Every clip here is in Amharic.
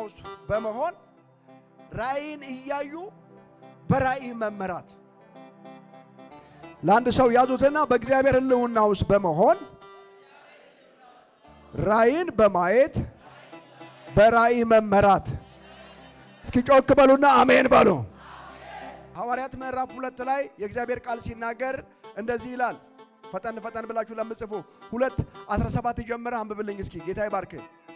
ውስጥ በመሆን ራእይን እያዩ በራእይ መመራት። ለአንድ ሰው ያዙትና በእግዚአብሔር ሕልውና ውስጥ በመሆን ራእይን በማየት በራእይ መመራት። እስኪ ጮክ በሉና አሜን በሉ። ሐዋርያት ምዕራፍ ሁለት ላይ የእግዚአብሔር ቃል ሲናገር እንደዚህ ይላል። ፈጠን ፈጠን ብላችሁ ለምጽፉ ሁለት 17 ጀምረ አንብብልኝ እስኪ ጌታ ይባርክ።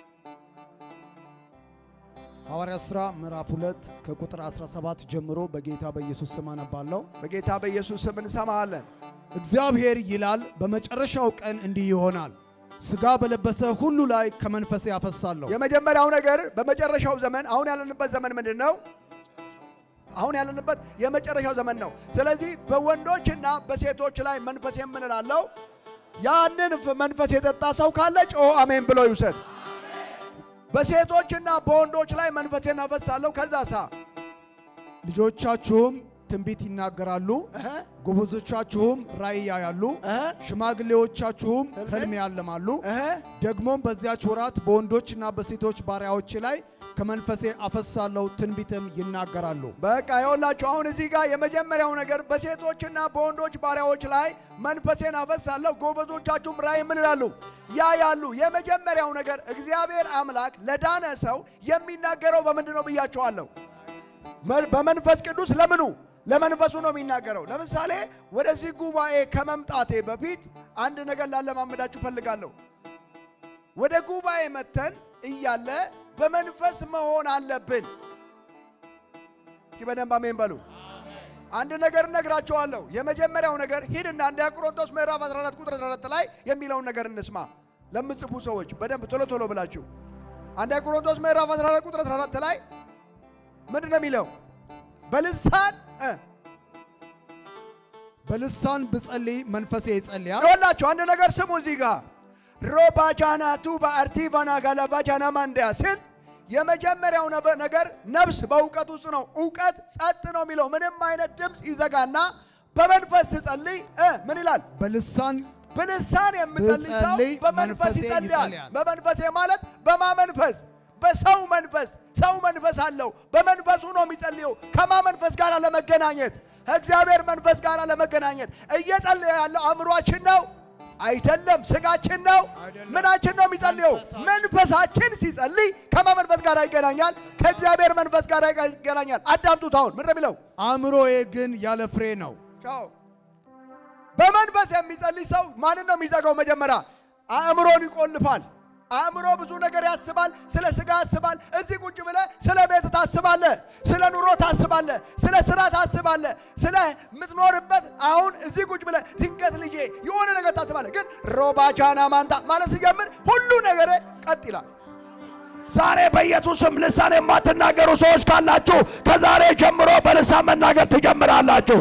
ሐዋርያ ሥራ ምዕራፍ 2 ከቁጥር 17 ጀምሮ በጌታ በኢየሱስ ስም አነባለሁ። በጌታ በኢየሱስ ስም እንሰማሃለን። እግዚአብሔር ይላል በመጨረሻው ቀን እንዲህ ይሆናል፣ ሥጋ በለበሰ ሁሉ ላይ ከመንፈሴ ያፈሳለሁ። የመጀመሪያው ነገር በመጨረሻው ዘመን አሁን ያለንበት ዘመን ምንድን ነው? አሁን ያለንበት የመጨረሻው ዘመን ነው። ስለዚህ በወንዶችና በሴቶች ላይ መንፈስ የምንላለው ያንን መንፈስ የጠጣ ሰው ካለ ጮሆ አሜን ብሎ ይውሰድ። በሴቶችና በወንዶች ላይ መንፈሴን አፈሳለሁ። ከዛ ሳ ልጆቻችሁም ትንቢት ይናገራሉ፣ እህ ጎበዞቻችሁም ራእይ ያያሉ፣ እህ ሽማግሌዎቻችሁም ህልም ሕልም ያልማሉ። እህ ደግሞም በዚያች ወራት በወንዶችና በሴቶች ባሪያዎች ላይ ከመንፈሴ አፈሳለሁ፣ ትንቢትም ይናገራሉ። በቃ ይኸውላችሁ አሁን እዚህ ጋር የመጀመሪያው ነገር በሴቶችና በወንዶች ባሪያዎች ላይ መንፈሴን አፈሳለሁ፣ ጎበዞቻችሁም ራእይ ምን ይላሉ ያ ያሉ። የመጀመሪያው ነገር እግዚአብሔር አምላክ ለዳነ ሰው የሚናገረው በምንድን ነው ብያቸዋለሁ? መ- በመንፈስ ቅዱስ ለምኑ ለመንፈሱ ነው የሚናገረው። ለምሳሌ ወደዚህ ጉባኤ ከመምጣቴ በፊት አንድ ነገር ላለማመዳችሁ ፈልጋለሁ። ወደ ጉባኤ መተን እያለ በመንፈስ መሆን አለብን። እስኪ በደንብ አሜን በሉ። አንድ ነገር እነግራቸዋለሁ። የመጀመሪያው ነገር ሂድና አንደኛ ቆሮንቶስ ምዕራፍ 14 ቁጥር 14 ላይ የሚለውን ነገር እንስማ። ለምጽፉ ሰዎች በደንብ ቶሎ ቶሎ ብላችሁ አንደኛ ቆሮንቶስ ምዕራፍ 14 ቁጥር 14 ላይ ምንድን ነው የሚለው? በልሳን እ በልሳን ብጸልይ መንፈሴ ይጸልያል፣ ይኸውላችሁ አንድ ነገር ስሙ። እዚህ ጋር ሮባጃና ቱባ አርቲቫና ጋላባጃና ማንዲያ ስል የመጀመሪያው ነበ- ነገር ነፍስ በእውቀት ውስጥ ነው። እውቀት ጸጥ ነው የሚለው ምንም አይነት ድምፅ ይዘጋና በመንፈስ ስጸልይ እ ምን ይላል? በልሳን በልሳን የምጸልይ ሰው ብጸልይ በመንፈስ መንፈሴ ይጸልያል። ይጸልያል። በመንፈሴ ማለት በማ መንፈስ? በሰው መንፈስ። ሰው መንፈስ አለው። በመንፈሱ ነው የሚጸልየው። ከማ መንፈስ ጋር ለመገናኘት ከእግዚአብሔር መንፈስ ጋር ለመገናኘት እየጸለየ ያለው አእምሯችን ነው አይደለም፣ ስጋችን ነው። አይደለም። ምናችን ነው የሚጸልየው? መንፈሳችን። መንፈሳችን ሲጸልይ ከማ መንፈስ ጋር ይገናኛል? ከእግዚአብሔር መንፈስ ጋር ይገናኛል። አዳምጡት። አሁን ምን ነው የሚለው? አእምሮዬ ግን ያለ ፍሬ ነው። ቻው። በመንፈስ የሚጸልይ ሰው ማንን ነው የሚዘጋው? መጀመሪያ አእምሮን ይቆልፋል። አእምሮ ብዙ ነገር ያስባል። ስለ ስጋ ያስባል። እዚህ ቁጭ ብለህ ስለ ቤት ታስባለህ፣ ስለ ኑሮ ታስባለህ፣ ስለ ስራ ታስባለህ፣ ስለ ምትኖርበት አሁን እዚህ ቁጭ ብለህ ድንገት ልጄ የሆነ ነገር ታስባለህ። ግን ሮባቻና ማንታ ማለት ሲጀምር ሁሉ ነገር ቀጥ ይላል። ዛሬ በኢየሱስም ልሳን የማትናገሩ ሰዎች ካላችሁ ከዛሬ ጀምሮ በልሳን መናገር ትጀምራላችሁ።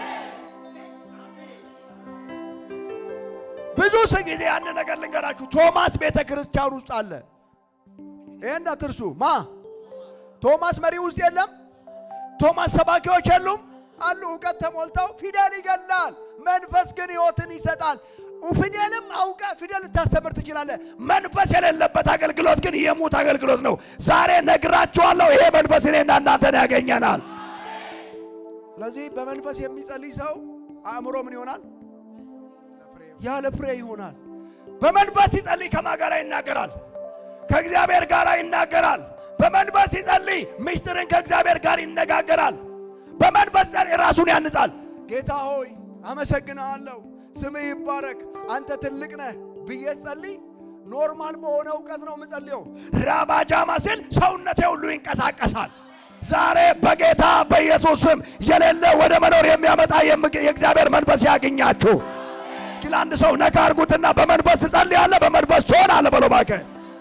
ብዙ ስ ጊዜ ያን ነገር ልንገራችሁ። ቶማስ ቤተ ክርስቲያን ውስጥ አለ። ይህን አትርሱ። ማ ቶማስ መሪ ውስጥ የለም። ቶማስ ሰባኪዎች የሉም አሉ። እውቀት ተሞልተው ፊደል ይገላል፣ መንፈስ ግን ሕይወትን ይሰጣል። ፊደልም አውቀ ፊደል ልታስተምር ትችላለህ። መንፈስ የሌለበት አገልግሎት ግን የሙት አገልግሎት ነው። ዛሬ ነግራችኋለሁ። ይሄ መንፈስ እኔና እናንተን ያገኘናል። ስለዚህ በመንፈስ የሚጸልይ ሰው አእምሮ ምን ይሆናል? ያለ ፍሬ ይሆናል። በመንፈስ ሲጸልይ ከማ ጋር ይናገራል? ከእግዚአብሔር ጋር ይናገራል። በመንፈስ ሲጸልይ ምስጢርን ከእግዚአብሔር ጋር ይነጋገራል። በመንፈስ ጸል ራሱን ያንጻል። ጌታ ሆይ አመሰግንሃለሁ፣ ስምህ ይባረክ፣ አንተ ትልቅ ነህ ብዬ ጸልይ። ኖርማል በሆነ እውቀት ነው የምጸልየው። ራባጃማ ሲል ሰውነቴ ሁሉ ይንቀሳቀሳል። ዛሬ በጌታ በኢየሱስ ስም የሌለ ወደ መኖር የሚያመጣ የምግ- የእግዚአብሔር መንፈስ ያገኛችሁ። እስኪ ለአንድ ሰው ነካ አርጉትና በመንፈስ ትጸልያለህ፣ በመንፈስ ትሆናለህ በሎ እባክህ።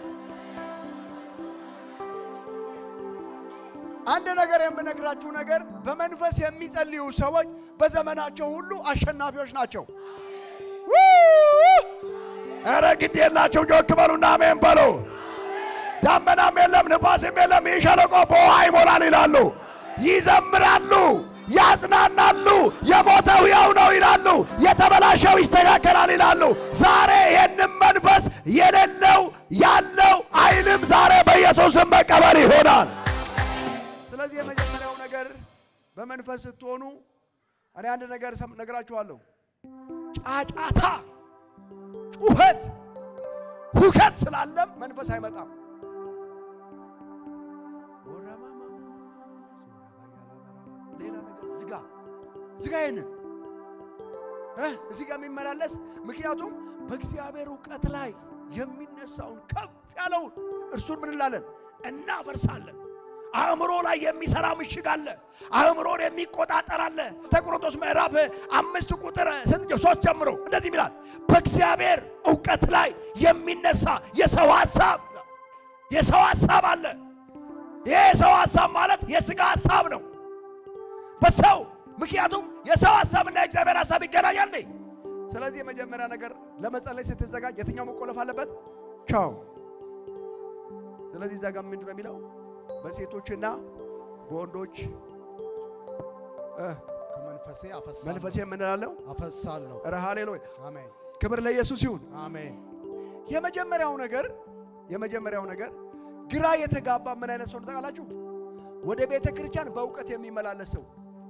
አንድ ነገር የምነግራችሁ ነገር በመንፈስ የሚጸልዩ ሰዎች በዘመናቸው ሁሉ አሸናፊዎች ናቸው። ኧረ ግድ የላቸው ጆክ በሉና አሜን በሉ። ዳመናም የለም ንፋስም የለም፣ ይህ ሸለቆ በውሃ ይሞላል ይላሉ። ይዘምራሉ፣ ያጽናናሉ። የሞተው ሕያው ነው ይላሉ። የተበላሸው ይስተካከላል ይላሉ። ዛሬ ይህንም መንፈስ የሌለው ያለው አይልም። ዛሬ በኢየሱስ በኢየሱስም መቀበል ይሆናል። ስለዚህ የመጀመሪያው ነገር በመንፈስ ስትሆኑ እኔ አንድ ነገር ሰም- ነግራችኋለሁ። ጫጫታ፣ ጩኸት፣ ሁከት ስላለም መንፈስ አይመጣም። ሌላ ነገር ዝጋ ዝጋ ይህንን እ እዚህ ጋር የሚመላለስ ምክንያቱም በእግዚአብሔር እውቀት ላይ የሚነሳውን ከፍ ያለውን እርሱን ምን እንላለን? እናፈርሳለን። አእምሮ ላይ የሚሰራ ምሽግ አለ። አእምሮን የሚቆጣጠር አለ። ተቆሮንቶስ ምዕራፍ አምስት ቁጥር ስንት ሶስት ጀምሮ እንደዚህ ይላል፣ በእግዚአብሔር እውቀት ላይ የሚነሳ የሰው ሀሳብ የሰው ሀሳብ አለ። ይህ የሰው ሀሳብ ማለት የስጋ ሀሳብ ነው። በሰው ምክንያቱም የሰው ሀሳብና የእግዚአብሔር ሀሳብ ይገናኛል እንዴ? ስለዚህ የመጀመሪያ ነገር ለመጸለይ ስትዘጋጅ የትኛው መቆለፍ አለበት? ቻው። ስለዚህ እዛ ጋር ምንድን ነው የሚለው? በሴቶችና በወንዶች እ ከመንፈሴ አፈሳለሁ መንፈሴ የምንላለው አፈሳለሁ። ኧረ ሃሌሉያ አሜን ክብር ለኢየሱስ ይሁን። አሜን። የመጀመሪያው ነገር የመጀመሪያው ነገር ግራ የተጋባ ምን አይነት ሰው ነው ታውቃላችሁ? ወደ ቤተ ክርስቲያን በእውቀት የሚመላለስ ሰው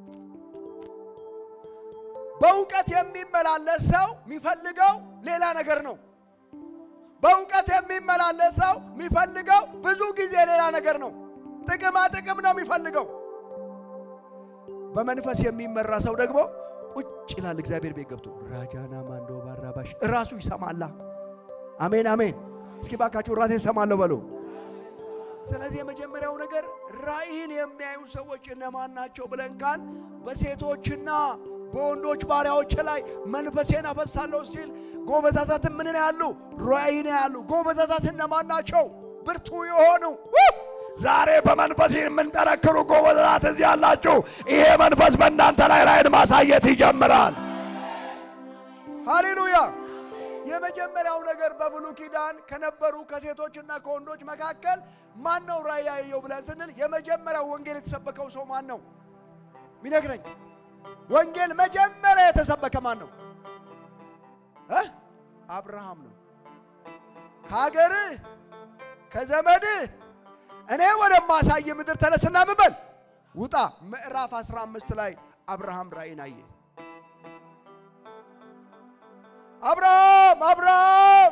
በእውቀት የሚመላለስ ሰው የሚፈልገው ሌላ ነገር ነው። በእውቀት የሚመላለስ ሰው የሚፈልገው ብዙ ጊዜ ሌላ ነገር ነው። ጥቅማ ጥቅም ነው የሚፈልገው። በመንፈስ የሚመራ ሰው ደግሞ ቁጭ ይላል እግዚአብሔር ቤት ገብቶ ራጃና ማንዶ ባራባሽ እራሱ ይሰማላ። አሜን አሜን። እስኪ ባካችሁ ራሴ እሰማለሁ በሉ። ስለዚህ የመጀመሪያው ነገር ራእይን የሚያዩ ሰዎች እነማን ናቸው ብለን ካል በሴቶችና በወንዶች ባሪያዎች ላይ መንፈሴን አፈሳለሁ ሲል ጎበዛዛትን ምን ያሉ ራእይን ያሉ ጎበዛዛት እነማን ናቸው? ብርቱ የሆኑ ዛሬ በመንፈስ የምንጠነክሩ ጎበዛት እዚህ ያላችሁ፣ ይሄ መንፈስ በእናንተ ላይ ራእይን ማሳየት ይጀምራል። ሃሌሉያ። የመጀመሪያው ነገር በብሉይ ኪዳን ከነበሩ ከሴቶችና ከወንዶች መካከል ማን ነው ራእይ ያየው ብለን ስንል የመጀመሪያው ወንጌል የተሰበከው ሰው ማን ነው ሚነግረኝ? ወንጌል መጀመሪያ የተሰበከ ማን ነው እ አብርሃም ነው። ከሀገርህ ከዘመድህ እኔ ወደማሳይ ምድር ተነስና ምን በል ውጣ። ምዕራፍ 15 ላይ አብርሃም ራእይን አየ። አብርሃም አብርሃም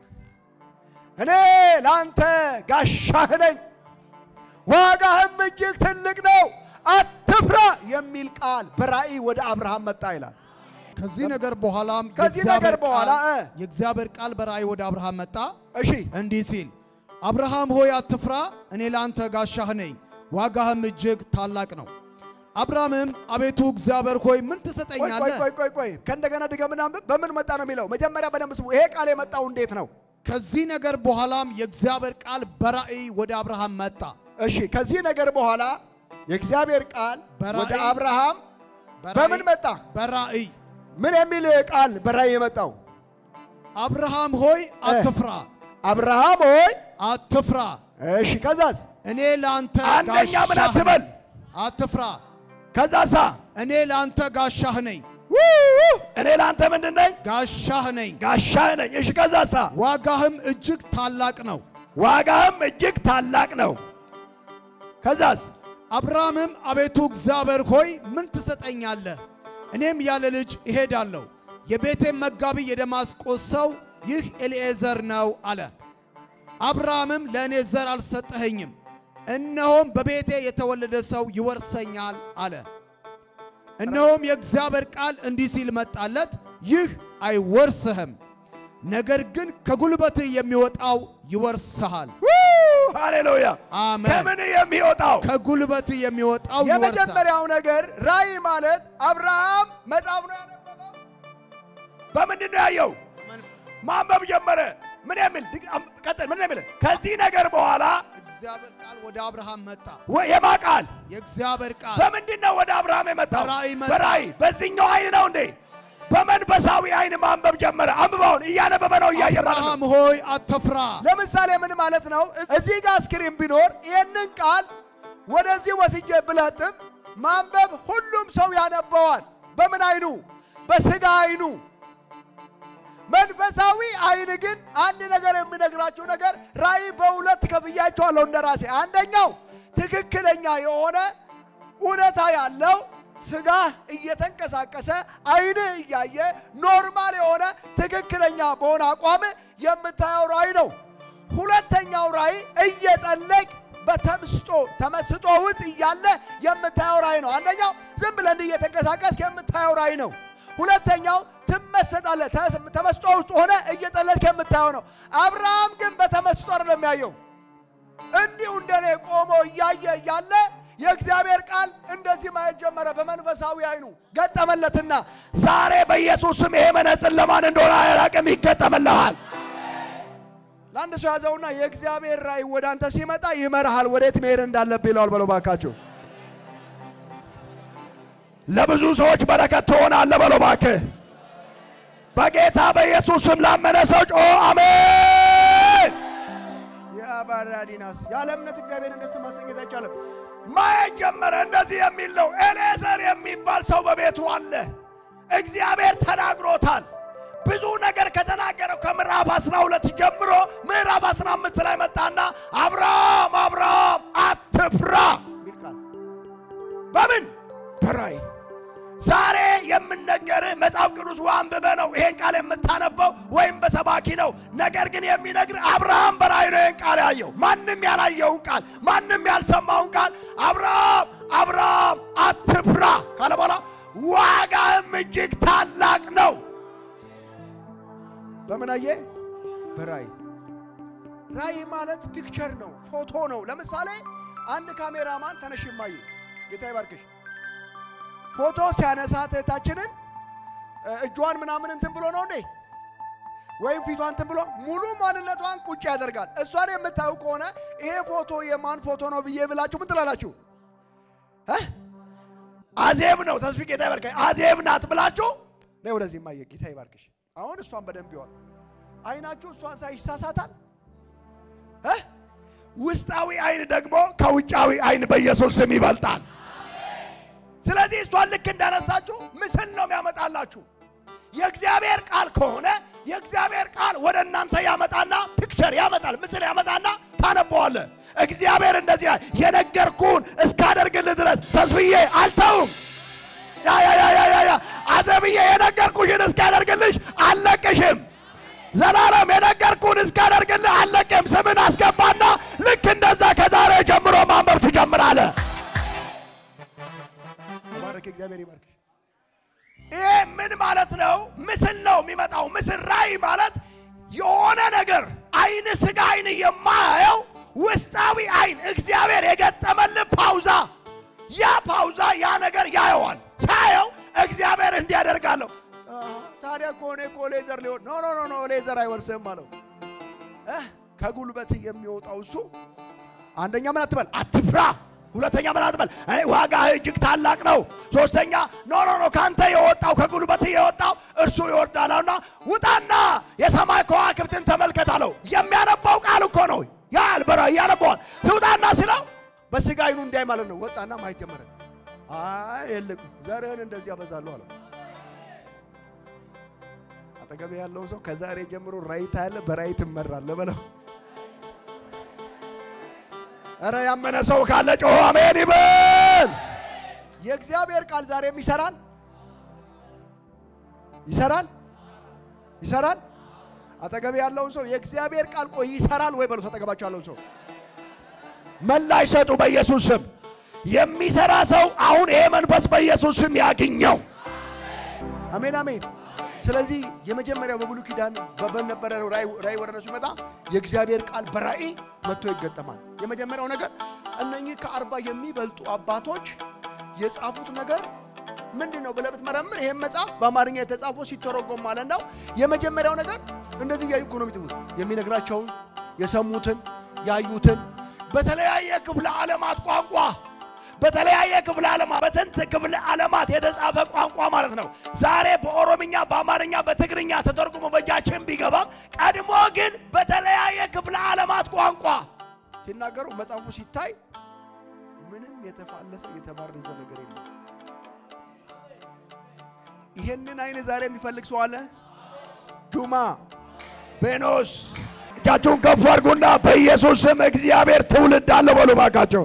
እኔ ለአንተ ጋሻህ ነኝ፣ ዋጋህም እጅግ ትልቅ ነው፣ አትፍራ የሚል ቃል በራእይ ወደ አብርሃም መጣ ይላል። ከዚህ ነገር በኋላም ከዚህ የእግዚአብሔር ነገር በኋላ ቃል- እ የእግዚአብሔር ቃል በራእይ ወደ አብርሃም መጣ እሺ እንዲህ ሲል አብርሃም ሆይ አትፍራ፣ እኔ ለአንተ ጋሻህ ነኝ፣ ዋጋህም እጅግ ታላቅ ነው። አብርሃምም አቤቱ እግዚአብሔር ሆይ ምን ቆይ ቆይ ትሰጠኛለህ? ቆይ ቆይ ቆይ ከእንደገና ድገምና አንብብ። በምን መጣ ነው የሚለው? መጀመሪያ በደንብ ስሙ። ይሄ ቃል የመጣው እንዴት ነው? ከዚህ ነገር በኋላም የእግዚአብሔር ቃል በራእይ ወደ አብርሃም መጣ። እሺ ከዚህ ነገር በኋላ የእግዚአብሔር ቃል በራእይ- ወደ አብርሃም በራእይ- በምን መጣ? በራእይ ምን የሚል ቃል በራእይ የመጣው? አብርሃም ሆይ አትፍራ፣ አብርሃም ሆይ አትፍራ፣ እሺ ከዛስ እኔ ለአንተ አንደኛ ምን ጋሻህ አትበል? ነኝ። አትፍራ፣ ከዛሳ እኔ ለአንተ ጋሻህ ነኝ፣ እኔ ለአንተ ምንድን ነኝ? ጋሻህ ነኝ፣ ጋሻህ ነኝ። እሺ ከዛሳ ዋጋህም እጅግ ታላቅ ነው። ዋጋህም እጅግ ታላቅ ነው። ከዛስ አብርሃምም አቤቱ እግዚአብሔር ሆይ ምን ትሰጠኛለህ? እኔም ያለ ልጅ እሄዳለሁ። የቤቴም መጋቢ የደማስቆ ሰው ይህ ኤሊኤዘር ነው አለ። አብርሃምም ለእኔ ዘር አልሰጠኸኝም፣ እነሆም በቤቴ የተወለደ ሰው ይወርሰኛል አለ። እነሆም የእግዚአብሔር ቃል እንዲህ ሲል መጣለት፣ ይህ አይወርስህም፣ ነገር ግን ከጉልበትህ የሚወጣው ይወርስሃል። ሃሌሉያ። አሜን። ከምን የሚወጣው ከጉልበትህ የሚወጣው ይወርሳል። የመጀመሪያው ነገር ራእይ ማለት አብርሃም መጽሐፍ ነው ያነበበው። በምንድን ነው ያየው? ማንበብ ጀመረ። ምን የሚል ቀጥል። ምን የሚል ከዚህ ነገር በኋላ እግዚአብሔር ቃል ወደ አብርሃም መጣ። ወ- የማ ቃል የእግዚአብሔር ቃል በምንድን ነው ወደ አብርሃም የመጣው? በራእይ መጣ። በራእይ በዚህኛው አይን ነው እንዴ? በመንፈሳዊ አይን ማንበብ ጀመረ። አንብበውን እያነበበ ነው እያየ ማለት ነው። አብርሃም ሆይ አትፍራ። ለምሳሌ ምን ማለት ነው? እዚህ ጋር ስክሪን ቢኖር ይህንን ቃል ወደዚህ ወስጄ ብለጥም ማንበብ ሁሉም ሰው ያነበዋል። በምን አይኑ? በስጋ አይኑ። መንፈሳዊ አይን ግን አንድ ነገር የሚነግራችሁ ነገር ራእይ በሁለት ከፍያቸዋለሁ እንደ ራሴ። አንደኛው ትክክለኛ የሆነ እውነታ ያለው ስጋ እየተንቀሳቀሰ አይን እያየ ኖርማል የሆነ ትክክለኛ በሆነ አቋም የምታየው ራእይ ነው። ሁለተኛው ራእይ እየጸለቅ በተምስጦ ተመስጦ ውስጥ እያለ የምታየው ራእይ ነው። አንደኛው ዝም ብለህ እንዲህ እየተንቀሳቀስክ የምታየው ራእይ ነው። ሁለተኛው ትመሰጣለህ። ተስ- ተመስጦ ውስጥ ሆነ እየጸለይክ የምታየው ነው። አብርሃም ግን በተመስጦ አይደለም የሚያየው። እንዲሁ እንደኔ ቆሞ እያየ እያለ የእግዚአብሔር ቃል እንደዚህ ማየት ጀመረ። በመንፈሳዊ አይኑ ገጠመለትና ዛሬ በኢየሱስ ስም ይሄ መነጽር ለማን እንደሆነ አያላቅም፣ ይገጠምልሃል። ለአንድ ሰው ያዘውና የእግዚአብሔር ራእይ ወደ አንተ ሲመጣ ይመርሃል፣ ወዴት መሄድ እንዳለብህ ይለዋል። በለው ባካችሁ። ለብዙ ሰዎች በረከት ትሆናለህ በለው እባክህ። በጌታ በኢየሱስ ስም ላመነ ሰው ጮ አሜን። የአባራዲናስ ያለ እምነት እግዚአብሔር ደስ ማሰኘት አይቻልም። ማየት ጀመረ። እንደዚህ የሚል ነው። ኤሌዘር የሚባል ሰው በቤቱ አለ። እግዚአብሔር ተናግሮታል። ብዙ ነገር ከተናገረው ከምዕራፍ 12 ጀምሮ ምዕራፍ 15 ላይ መጣና አብርሃም አብርሃም አትፍራ የሚል ቃል በምን በራእይ ዛሬ የምነገርህ መጽሐፍ ቅዱስ አንብበ ነው ይሄን ቃል የምታነበው ወይም በሰባኪ ነው። ነገር ግን የሚነግር አብርሃም በራእይ ነው ይሄን ቃል ያየው። ማንም ያላየውን ቃል ማንም ያልሰማውን ቃል አብርሃም አብርሃም አትፍራ ካለ በኋላ ዋጋህም እጅግ ታላቅ ነው። በምን አየ? በራእይ። ራእይ ማለት ፒክቸር ነው፣ ፎቶ ነው። ለምሳሌ አንድ ካሜራማን ተነሽ ማየ ጌታ ይባርክሽ ፎቶ ሲያነሳ እህታችንን እ፣ እጇን ምናምን እንትን ብሎ ነው እንዴ ወይም ፊቷን እንትን ብሎ ሙሉ ማንነቷን ቁጭ ያደርጋል። እሷን የምታዩ ከሆነ ይሄ ፎቶ የማን ፎቶ ነው ብዬ ብላችሁ ምን ትላላችሁ? እ? አዜብ ነው ተስፊ ጌታ ይባርካል። አዜብ ናት ብላችሁ ነይ ወደዚህ ማየ ጌታ ይባርክሽ። አሁን እሷን በደንብ ይዋል። አይናችሁ እሷን ሳይ ይሳሳታል እ? ውስጣዊ አይን ደግሞ ከውጫዊ አይን በኢየሱስ ስም ይበልጣል። ስለዚህ እሷን ልክ እንዳነሳችሁ ምስል ነው የሚያመጣላችሁ። የእግዚአብሔር ቃል ከሆነ የእግዚአብሔር ቃል ወደ እናንተ ያመጣና ፒክቸር ያመጣል፣ ምስል ያመጣና ታነበዋለ። እግዚአብሔር እንደዚህ ይላል፣ የነገርኩህን እስካደርግልህ ድረስ ተስብዬ አልተውም። ያ ያ ያ ያ ያ ያ አዘብዬ የነገርኩሽን እስካደርግልሽ አልለቅሽም። ዘላለም የነገርኩህን እስካደርግልህ አልለቅም። ስምን አስገባና ልክ እንደዛ ከዛሬ ጀምሮ ማንበብ ትጀምራለህ። ተባረክ፣ እግዚአብሔር ይባርክሽ። ይሄ ምን ማለት ነው? ምስል ነው የሚመጣው። ምስል ራእይ ማለት የሆነ ነገር አይን ስጋ አይን የማያየው ውስጣዊ አይን እግዚአብሔር የገጠመልህ ፓውዛ፣ ያ ፓውዛ ያ ነገር ያየዋል። ሳየው እግዚአብሔር እንዲያደርጋለሁ አሃ፣ ታዲያ እኮ እኔ እኮ ሌዘር ሊሆን ኖ ኖ ኖ ኖ ሌዘር አይወርስህም አለው። እ ከጉልበት የሚወጣው እሱ አንደኛ ምን አትበል አትፍራ። ሁለተኛ ምን አትበል፣ እኔ ዋጋህ እጅግ ታላቅ ነው። ሶስተኛ ኖ ኖ ኖ ካንተ የወጣው ከጉልበት የወጣው እርሱ ይወርዳልና ውጣና የሰማይ ከዋክብትን ተመልከት አለው። የሚያነባው ቃል እኮ ነው። ያል በራ ያነበዋል። ትውጣና ሲለው በስጋ አይኑ እንዳይ ማለት ነው። ወጣና ማየት ጀመረ። አይ የልቅ ዘርህን እንደዚህ አበዛለሁ አለው። አጠገብ ያለው ሰው ከዛሬ ጀምሮ ራእይ ታያለህ፣ በራእይ ትመራለህ በለው። ኧረ ያመነ ሰው ካለ ጮሆ አሜን ይበል። የእግዚአብሔር ቃል ዛሬም ይሰራል ይሰራል ይሰራል። አጠገብ ያለውን ሰው የእግዚአብሔር ቃል ቆይ ይሰራል ወይ በሉት። አጠገባቸው ያለውን ሰው ምላሽ ሰጡ በኢየሱስ ስም። የሚሰራ ሰው አሁን ይሄ መንፈስ በኢየሱስ ስም ያግኘው። አሜን አሜን። ስለዚህ የመጀመሪያው በብሉይ ኪዳን በነበረ ራእይ ወደ እነሱ ይመጣ የእግዚአብሔር ቃል በራእይ መጥቶ ይገጠማል። የመጀመሪያው ነገር እነኚህ ከአርባ የሚበልጡ አባቶች የጻፉት ነገር ምንድን ነው ብለህ ብትመረምር ይህም መጽሐፍ በአማርኛ የተጻፈው ሲተረጎም ማለት ነው። የመጀመሪያው ነገር እንደዚህ እያዩ እኮ ነው የሚጽፉት። የሚነግራቸውን የሰሙትን ያዩትን በተለያየ ክፍለ ዓለማት ቋንቋ በተለያየ ክፍለ ዓለማት በስንት ክፍለ ዓለማት የተጻፈ ቋንቋ ማለት ነው። ዛሬ በኦሮምኛ፣ በአማርኛ፣ በትግርኛ ተተርጉሞ በእጃችን ቢገባም ቀድሞ ግን በተለያየ ክፍለ ዓለማት ቋንቋ ሲናገሩ መጽሐፉ ሲታይ ምንም የተፋለሰ የተባረዘ ነገር የለም። ይሄንን አይን ዛሬ የሚፈልግ ሰው አለ። ጁማ ቤኖስ እጃችሁን ከፍ አድርጉና በኢየሱስ ስም እግዚአብሔር ትውልድ አለው በሉ ባካቸው።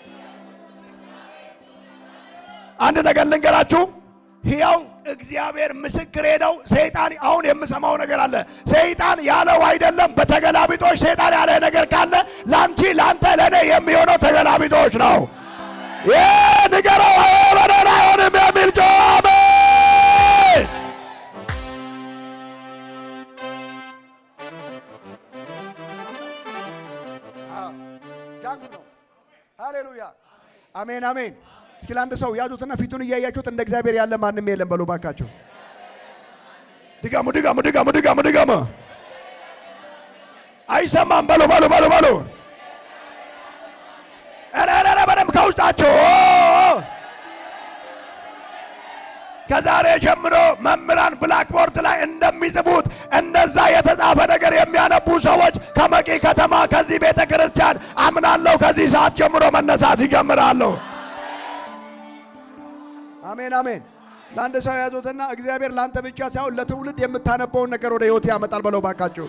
አንድ ነገር ልንገራችሁ፣ ሕያው እግዚአብሔር ምስክሬ ነው። ሰይጣን አሁን የምሰማው ነገር አለ። ሰይጣን ያለው አይደለም። በተገላቢጦች ሰይጣን ያለ ነገር ካለ ለአንቺ ለአንተ፣ ለእኔ የሚሆነው ተገላቢጦች ነው። ይህ ንገረው በደን አይሆንም የሚል ጮህ አሜን። ጃንግ ነው። ሃሌሉያ አሜን አሜን። እስኪ ለአንድ ሰው ያዙትና ፊቱን እያያችሁት እንደ እግዚአብሔር ያለ ማንም የለም በሉ ባካችሁ። ድገሙ ድገሙ ድገሙ ድገሙ ድገሙ። አይሰማም በሉ በሉ በሉ በሉ። ኧረ ኧረ ኧረ በደምብ ከውስጣቸው ከዛሬ ጀምሮ መምህራን ብላክቦርድ ላይ እንደሚጽፉት እንደዛ የተጻፈ ነገር የሚያነቡ ሰዎች ከመቂ ከተማ ከዚህ ቤተ ክርስቲያን አምናለሁ ከዚህ ሰዓት ጀምሮ መነሳት ይጀምራሉ። አሜን አሜን። ለአንድ ሰው ያዙትና እግዚአብሔር ለአንተ ብቻ ሳይሆን ለትውልድ የምታነበውን ነገር ወደ ህይወት ያመጣል በለው ባካችሁ።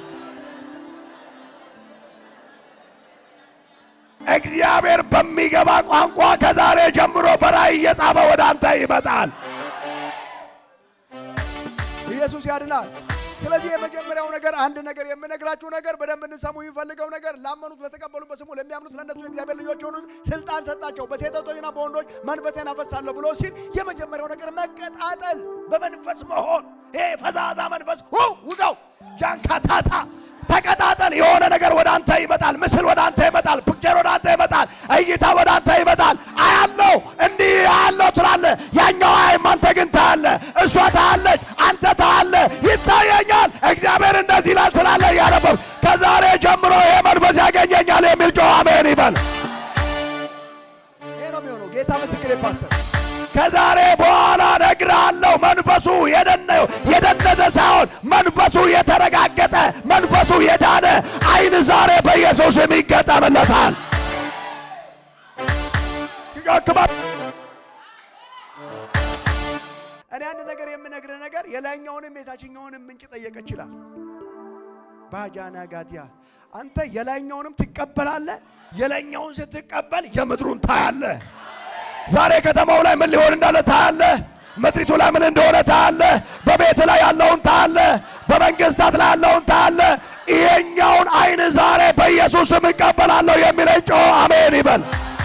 እግዚአብሔር በሚገባ ቋንቋ ከዛሬ ጀምሮ በራእይ እየጻፈ ወደ አንተ ይመጣል። ኢየሱስ ያድናል። ስለዚህ የመጀመሪያው ነገር አንድ ነገር የምነግራችሁ ነገር በደንብ እንሰሙ የሚፈልገው ነገር ላመኑት ለተቀበሉ በስሙ ለሚያምኑት ለእነሱ የእግዚአብሔር ልጆች የሆኑት ስልጣን ሰጣቸው። በሴቶችና በወንዶች መንፈሴን አፈሳለሁ ብሎ ሲል የመጀመሪያው ነገር መቀጣጠል በመንፈስ መሆን ይሄ ፈዛዛ መንፈስ ሁ ውጋው ጃንካታታ ተቀጣጠል። የሆነ ነገር ወደ አንተ ይመጣል። ምስል ወደ አንተ ይመጣል። ፒክቸር ወደ አንተ ይመጣል። እይታ ወደ አንተ ይመጣል። አያለው እንዲህ አያለው ትላለ። ያኛው አያይም፣ አንተ ግን ታያለ። እሷ ታያለች፣ አንተ ታያለ። ይታየኛል፣ እግዚአብሔር እንደዚህ ይላል ትላለ። እያነበብ ከዛሬ ጀምሮ ይሄ መንፈስ ያገኘኛል የሚል ጮህ አሜን ይበል። ይሄ ነው የሚሆነው። ጌታ ምስክሬ ፓስተር ከዛሬ በኋላ እነግርሃለሁ፣ መንፈሱ የደነ- የደነዘ ሳይሆን መንፈሱ የተረጋገጠ መንፈሱ የዳነ አይን ዛሬ በኢየሱስ ስም ይገጠምለታል። ይቀክባል። እኔ አንድ ነገር የምነግርህ ነገር የላይኛውንም የታችኛውንም ምንጭ ጠየቀ ይችላል። ባጃና ጋዲያ አንተ የላይኛውንም ትቀበላለህ። የላይኛውን ስትቀበል የምድሩን ታያለህ። ዛሬ ከተማው ላይ ምን ሊሆን እንዳለ ታያለህ። ምድሪቱ ላይ ምን እንደሆነ ታያለህ። በቤት ላይ ያለውን ታያለህ። በመንግስታት ላይ ያለውን ታያለህ። ይሄኛውን አይን ዛሬ በኢየሱስ ስም እቀበላለሁ የሚለኝ ጮህ አሜን ይበል።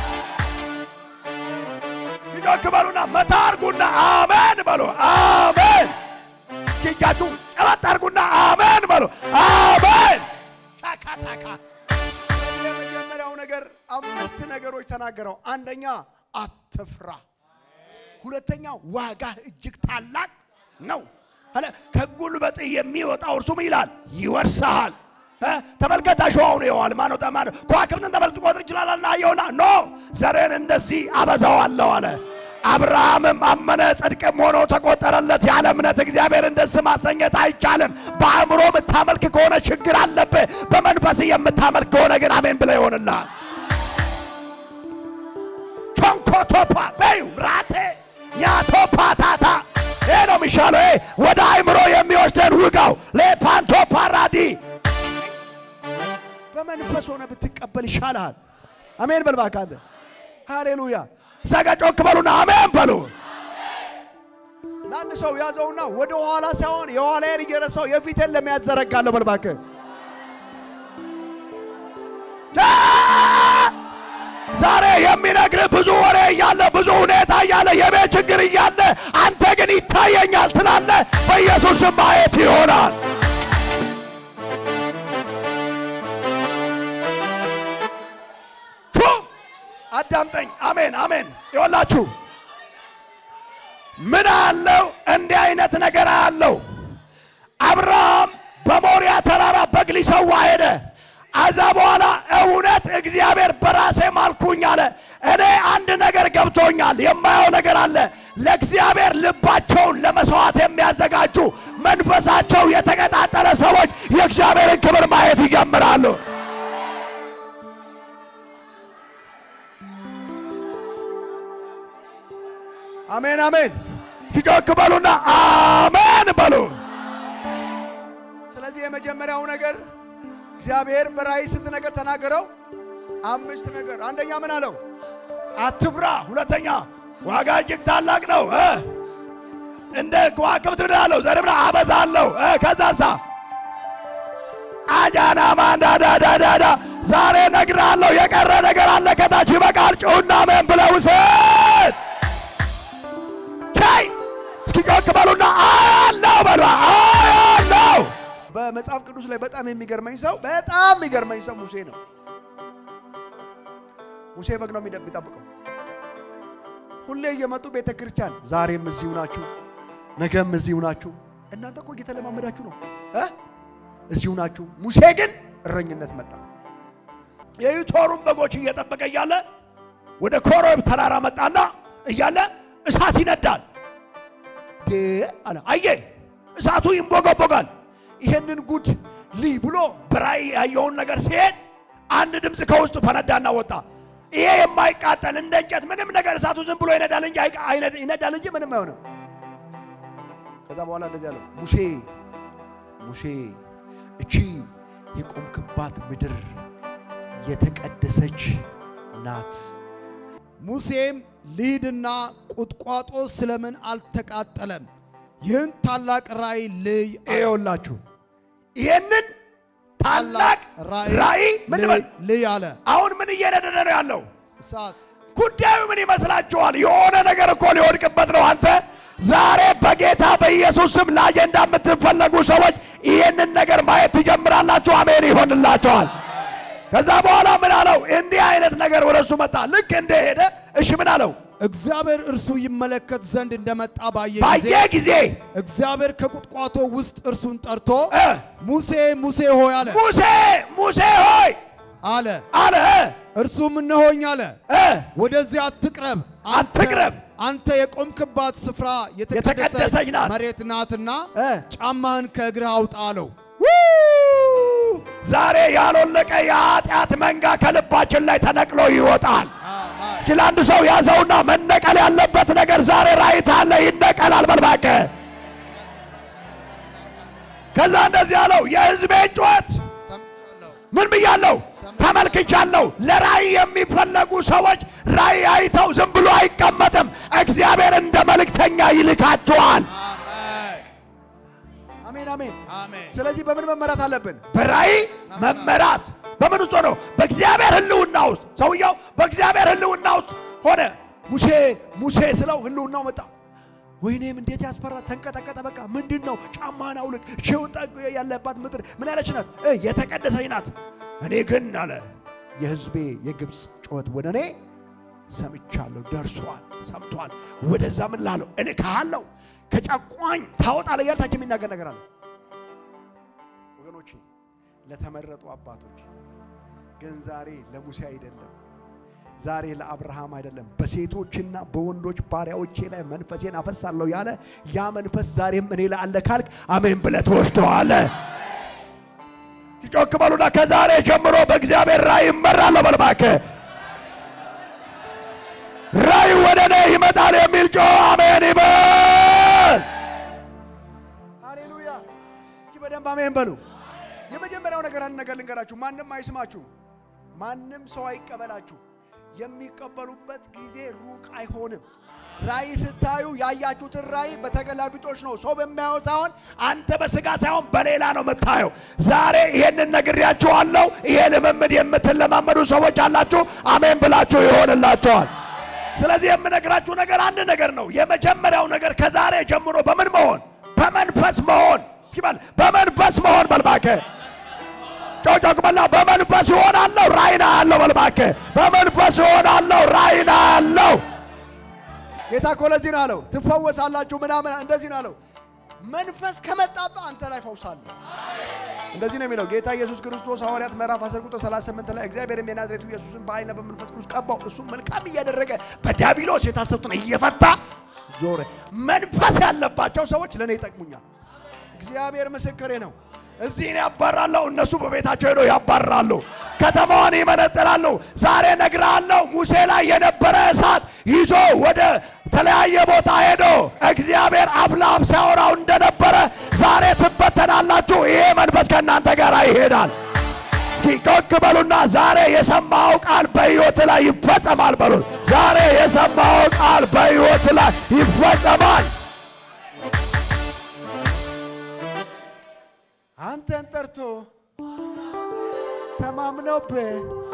ይጮክ በሉና መታ አርጉና አሜን በሉ። አሜን ኪጃችሁ ጨበጥ አርጉና አሜን በሉ። አሜን ሻካታካ የመጀመሪያው ነገር አምስት ነገሮች ተናገረው። አንደኛ አትፍራ፣ ሁለተኛ ዋጋ እጅግ ታላቅ ነው አለ። ከጉልበት የሚወጣው እርሱም ይላል ይወርሳል። እ? ተመልከት አሸዋውን ይኸዋል ማነው ጠማነው ከዋክብትን ተመልክቶ ቁጥር ይችላልና አየውና ኖ ዘሬን እንደዚህ አበዛዋለሁ አለ። አብርሃምም አመነ ጽድቅም ሆኖ ተቆጠረለት። ያለ እምነት እግዚአብሔርን ደስ ማሰኘት አይቻልም። በአእምሮ የምታመልክ ከሆነ ችግር አለብህ። በመንፈስ የምታመልክ ከሆነ ግን አሜን ብለህ ይሆንልሃል። ቾንኮቶፓ በዩ ራቴ ኛቶፓ ታታ ይሄ ነው የሚሻለው። ይሄ ወደ አይምሮ የሚወስደን ውጋው ሌፓንቶ ፓራዲ በመንፈስ ሆነ ብትቀበል ይሻልሃል። አሜን በል እባክህ አንተ። ሃሌሉያ። ዘጋ ጮክ በሉና አሜን በሉ። ለአንድ ሰው ያዘውና ወደ ኋላ ሳይሆን የኋላዬን እየረሳው የፊቴን ለመያዝ ዘረጋለሁ በል እባክህ። ዛሬ የሚነግርህ ብዙ ወሬ እያለ ብዙ ሁኔታ እያለ የቤት ችግር እያለ አንተ ግን ይታየኛል ትላለህ። በኢየሱስ ስም ማየት ይሆናል። ቱ አዳምጠኝ። አሜን አሜን። ይወላችሁ ምን አለው? እንዲህ አይነት ነገር አለው። አብርሃም በሞሪያ ተራራ በግ ሊሰዋ ሄደ። አዛ በኋላ እውነት እግዚአብሔር በራሴ ማልኩኝ አለ። እኔ አንድ ነገር ገብቶኛል፣ የማየው ነገር አለ። ለእግዚአብሔር ልባቸውን ለመስዋዕት የሚያዘጋጁ መንፈሳቸው የተቀጣጠለ ሰዎች የእግዚአብሔርን ክብር ማየት ይጀምራሉ። አሜን አሜን። ይጮክ በሉና አሜን በሉ። ስለዚህ የመጀመሪያው ነገር እግዚአብሔር በራእይ ስንት ነገር ተናገረው? አምስት ነገር። አንደኛ ምን አለው? አትፍራ። ሁለተኛ ዋጋ እጅግ ታላቅ ነው። እ እንደ ከዋክብት ምን አለው? ዘርብራ አበዛለሁ። እ ከዛሳ አጃና ማንዳዳዳዳዳ ዛሬ ነግራለሁ። የቀረ ነገር አለ ከታች ይበቃል። ጩሁና አሜን ብለው ውሰድ። ቻይ እስኪ ጮክ በሉና አያለው በሏ አያለው በመጽሐፍ ቅዱስ ላይ በጣም የሚገርመኝ ሰው በጣም የሚገርመኝ ሰው ሙሴ ነው። ሙሴ በግ ነው የሚጠብ- የሚጠብቀው። ሁሌ እየመጡ ቤተ ክርስቲያን ዛሬም እዚሁ ናችሁ፣ ነገም እዚሁ ናችሁ። እናንተ እኮ እየተለማመዳችሁ ነው እ እዚሁ ናችሁ። ሙሴ ግን እረኝነት መጣ። የዩቶሩን በጎች እየጠበቀ እያለ ወደ ኮሬብ ተራራ መጣና እያለ እሳት ይነዳል። ዴ አለ አየ እሳቱ ይንቦገቦጋል። ይሄንን ጉድ ልይ ብሎ በራእይ ያየውን ነገር ሲሄድ አንድ ድምፅ ከውስጡ ፈነዳና ወጣ። ይሄ የማይቃጠል እንደ እንጨት ምንም ነገር እሳቱ ዝም ብሎ ይነዳል እንጂ አይቃ- አይነድ- ይነዳል እንጂ ምንም አይሆንም። ከዛ በኋላ እንደዚህ አለው ሙሴ ሙሴ እቺ የቆምክባት ምድር የተቀደሰች ናት። ሙሴም ልሂድና ቁጥቋጦ ስለምን አልተቃጠለም? ይህን ታላቅ ራእይ ልይ አለ። ይኸውላችሁ ይሄንን ታላቅ ራእይ ምን ልይ- በል ልይ አለ። አሁን ምን እየነደደ ነው ያለው? እሳት ጉዳዩ ምን ይመስላችኋል? የሆነ ነገር እኮ ሊወድቅበት ነው። አንተ ዛሬ በጌታ በኢየሱስ ስም ለአጀንዳ የምትፈለጉ ሰዎች ይህንን ነገር ማየት ትጀምራላችሁ። አሜን ይሆንላችኋል። ከዛ በኋላ ምን አለው? እንዲህ አይነት ነገር ወደ እሱ መጣ። ልክ እንደሄደ እሺ ምን አለው? እግዚአብሔር እርሱ ይመለከት ዘንድ እንደመጣ ባየ ባየ ጊዜ ጊዜ እግዚአብሔር ከቁጥቋጦ ውስጥ እርሱን ጠርቶ እ ሙሴ ሙሴ ሆይ አለ ሙሴ ሙሴ ሆይ አለ አለ እርሱም እነሆኝ አለ እ ወደዚህ አትቅረብ አንተ- አትቅረብ። አንተ የቆምክባት ስፍራ የተቀደሰች የተቀደሰች ናት። መሬት ናትና እ ጫማህን ከእግርህ አውጣ አለው ዛሬ ያልወለቀ የኃጢአት መንጋ ከልባችን ላይ ተነቅሎ ይወጣል። እስኪ ለአንድ ሰው ያዘውና መነቀል ያለበት ነገር ዛሬ ራይት አለ ይነቀላል። በልባከ ከዛ እንደዚህ አለው የሕዝቤን ጩኸት ሰምቻለሁ ምን ብያለሁ? ተመልክቻለሁ። ለራእይ የሚፈለጉ ሰዎች ራእይ አይተው ዝም ብሎ አይቀመጥም። እግዚአብሔር እንደ መልእክተኛ ይልካቸዋል። አሜን አሜን። አሜን ስለዚህ በምን መመራት አለብን? በራእይ መመራት በምን ውስጥ ሆኖ? በእግዚአብሔር ሕልውና ውስጥ። ሰውየው በእግዚአብሔር ሕልውና ውስጥ ሆነ። ሙሴ ሙሴ ስለው ህልውናው መጣ። ወይኔም እንዴት ያስፈራ! ተንቀጠቀጠ። በቃ ምንድን ነው? ጫማን አውልቅ። ሸውጣ ያለባት ምድር ምን ያለች ናት? እ የተቀደሰች ናት። እኔ ግን አለ የህዝቤ የግብፅ ጩኸት ወደ እኔ ሰምቻለሁ፣ ደርሷል። ሰምቷል። ወደዛ ምን ላለው እኔ ካለው ከጨቋኝ ታወጣለህ እያለ ታች የሚናገር ነገር አለ። ወገኖቼ ለተመረጡ አባቶች ግን ዛሬ ለሙሴ አይደለም፣ ዛሬ ለአብርሃም አይደለም፣ በሴቶችና በወንዶች ባሪያዎቼ ላይ መንፈሴን አፈሳለሁ ያለ ያ መንፈስ ዛሬም እኔ ላይ አለ ካልክ አሜን ብለህ ትወስደዋለህ። ጮክ በሉና ከዛሬ ጀምሮ በእግዚአብሔር ራእይ እመራለሁ በል እባክህ። ራእይ ወደ እኔ ይመጣል የሚል ጮ አሜን ይበል። ሃሌሉያ! እስኪ በደንብ አሜን በሉ። የመጀመሪያው ነገር አንድ ነገር ልንገራችሁ፣ ማንም አይስማችሁ፣ ማንም ሰው አይቀበላችሁ። የሚቀበሉበት ጊዜ ሩቅ አይሆንም። ራእይ ስታዩ ያያችሁትን ራእይ በተገላቢጦች ነው፣ ሰው በሚያየው ሳይሆን አንተ በስጋ ሳይሆን በሌላ ነው የምታየው። ዛሬ ይሄንን ነግሬያችኋለሁ። ይሄ ልምምድ የምትለማመዱ ሰዎች አላችሁ። አሜን ብላችሁ ይሆንላችኋል። ስለዚህ የምነግራችሁ ነገር አንድ ነገር ነው። የመጀመሪያው ነገር ከዛሬ ጀምሮ በምን መሆን? በመንፈስ መሆን። እስኪ በል በመንፈስ መሆን በል እባክህ። ጮጮቅ በላ በመንፈስ እሆናለሁ ራእይ አያለሁ በል እባክህ። በመንፈስ እሆናለሁ ራእይ አያለሁ። ጌታ እኮ ለዚህ ነው አለው፣ ትፈወሳላችሁ ምናምን እንደዚህ ነው አለው። መንፈስ ከመጣብህ አንተ ላይ ፈውሳለሁ። እንደዚህ ነው የሚለው ጌታ ኢየሱስ ክርስቶስ ሐዋርያት ምዕራፍ 10 ቁጥር 38 ላይ እግዚአብሔር የናዝሬቱ ኢየሱስን በኃይልና በመንፈስ ቅዱስ ቀባው፣ እሱም መልካም እያደረገ በዲያብሎስ የታሰሩትን እየፈታ ዞረ። መንፈስ ያለባቸው ሰዎች ለእኔ ይጠቅሙኛል። እግዚአብሔር ምስክሬ ነው። እዚህ እኔ ያባራለሁ፣ እነሱ በቤታቸው ሄደው ያባራሉ። ከተማዋን ይመነጥራሉ። ዛሬ እነግርሃለሁ፣ ሙሴ ላይ የነበረ እሳት ይዞ ወደ ተለያየ ቦታ ሄዶ እግዚአብሔር አፍ ለአፍ ሲያወራው እንደነበረ ዛሬ ትበተናላችሁ። ይሄ መንፈስ ከእናንተ ጋር ይሄዳል። ጮክ በሉና ዛሬ የሰማው ቃል በሕይወት ላይ ይፈጸማል በሉት። ዛሬ የሰማው ቃል በሕይወት ላይ ይፈጸማል። አንተን ጠርቶ ተማምነውብህ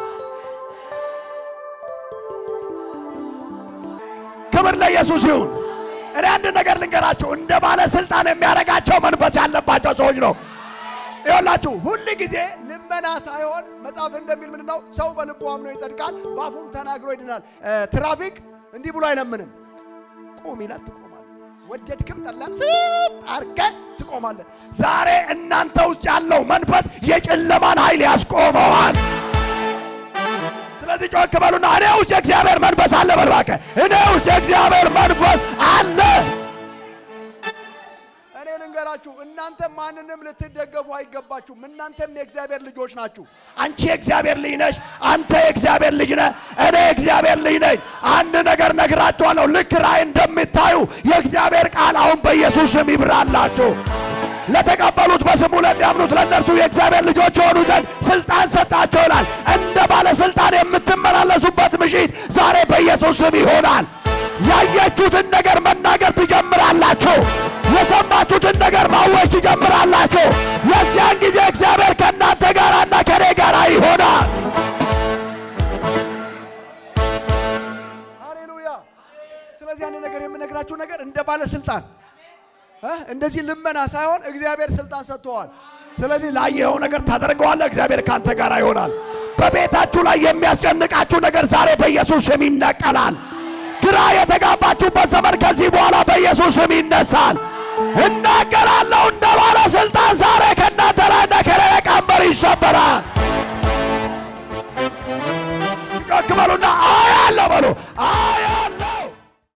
ክብር ለኢየሱስ ይሁን። እኔ አንድ ነገር ልንገራችሁ፣ እንደ ባለስልጣን የሚያደርጋቸው መንፈስ ያለባቸው ሰዎች ነው። ይኸውላችሁ ሁል ጊዜ ልመና ሳይሆን መጽሐፍ እንደሚል ምንድን ነው? ሰው በልቡ አምኖ ይጸድቃል፣ በአፉም ተናግሮ ይድናል። እ፣ ትራፊክ እንዲህ ብሎ አይለምንም። ቁም ይላል፣ ትቆማለህ። ወደድክም ጠላም ስጥ አድርገህ ትቆማለህ። ዛሬ እናንተ ውስጥ ያለው መንፈስ የጨለማን ኃይል ያስቆመዋል። ስለዚህ ጮክ በሉና እኔ ውስጥ የእግዚአብሔር መንፈስ አለ በል እባክህ። እኔ ውስጥ የእግዚአብሔር መንፈስ አለ። እኔ ልንገራችሁ፣ እናንተ ማንንም ልትደገፉ አይገባችሁም። እናንተም የእግዚአብሔር ልጆች ናችሁ። አንቺ የእግዚአብሔር ልጅ ነሽ። አንተ የእግዚአብሔር ልጅ ነህ። እኔ የእግዚአብሔር ልጅ ነኝ። አንድ ነገር ነግራችኋለሁ። ልክ ራእይ እንደሚታዩ የእግዚአብሔር ቃል አሁን በኢየሱስ ስም ይብራላችሁ። ለተቀበሉት በስሙ ለሚያምኑት ለእነርሱ የእግዚአብሔር ልጆች የሆኑ ዘንድ ስልጣን ሰጣቸው ይላል። እንደ ባለስልጣን የምትመላለሱበት ምሽት ዛሬ በኢየሱስ ስም ይሆናል። ያያችሁትን ነገር መናገር ትጀምራላችሁ። የሰማችሁትን ነገር ማወጅ ትጀምራላችሁ። የዚያን ጊዜ እግዚአብሔር ከእናንተ ጋርና ከኔ ጋር ይሆናል። ሃሌሉያ። ስለዚህ አንድ ነገር የምነግራችሁ ነገር እንደ ባለስልጣን እ እንደዚህ ልመና ሳይሆን እግዚአብሔር ስልጣን ሰጥተዋል። ስለዚህ ላየኸው ነገር ታደርገዋለህ። እግዚአብሔር ካንተ ጋር ይሆናል። በቤታችሁ ላይ የሚያስጨንቃችሁ ነገር ዛሬ በኢየሱስ ስም ይነቀላል። ግራ የተጋባችሁበት ዘመን ከዚህ በኋላ በኢየሱስ ስም ይነሳል። እናገራለሁ እንደ ባለስልጣን ዛሬ ከእናንተ ላይና ከሌላ ቀንበር ይሰበራል። ጮክ በሉና